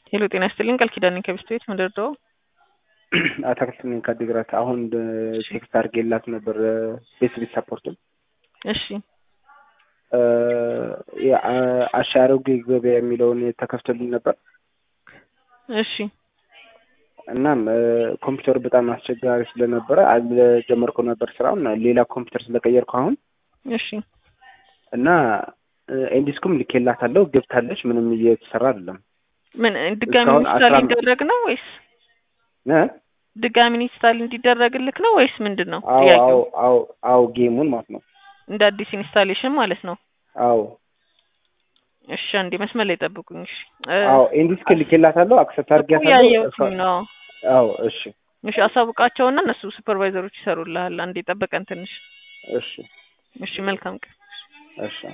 ሄሎ ጤና ይስጥልኝ ቃል ኪዳን ነኝ ከቢስት ቤት ምንድርደው አታክልት ነኝ ከአዲግራት አሁን ቴክስት አድርጌላት ነበር ቤስቤት ሰፖርትን እሺ አሻሮጌ ገበያ የሚለውን ተከፍቶልኝ ነበር እሺ እናም ኮምፒውተሩ በጣም አስቸጋሪ ስለነበረ አልጀመርኩ ነበር ስራውን ሌላ ኮምፒውተር ስለቀየርኩ አሁን እሺ እና ኤንዲስኩም ልኬላታለሁ ገብታለች ምንም እየተሰራ አይደለም ምን ድጋሚ እስካሁን ኢንስታል አስራ- እንዲደረግ ነው ወይስ እ? ድጋሚ ኢንስታል እንዲደረግልክ ነው ወይስ ምንድን ነው አዎ ጥያቄው? አዎ አዎ አዎ ጌሙን ማለት ነው እንደ አዲስ ኢንስታሌሽን ማለት ነው። አዎ እሺ አንዴ መስመር ላይ ጠብቁኝ። እሺ እ፣ አዎ ኤንዲስክ ልኬላታለሁ አክሰፕት እኮ አድርጌያታለሁ ያየሁትኝ ነው። አዎ እሺ እሺ አሳውቃቸውና እነሱ ሱፐርቫይዘሮች ይሰሩልሃል። አንዴ ጠበቀን ትንሽ። እሺ እሺ መልካም ቀን። እሺ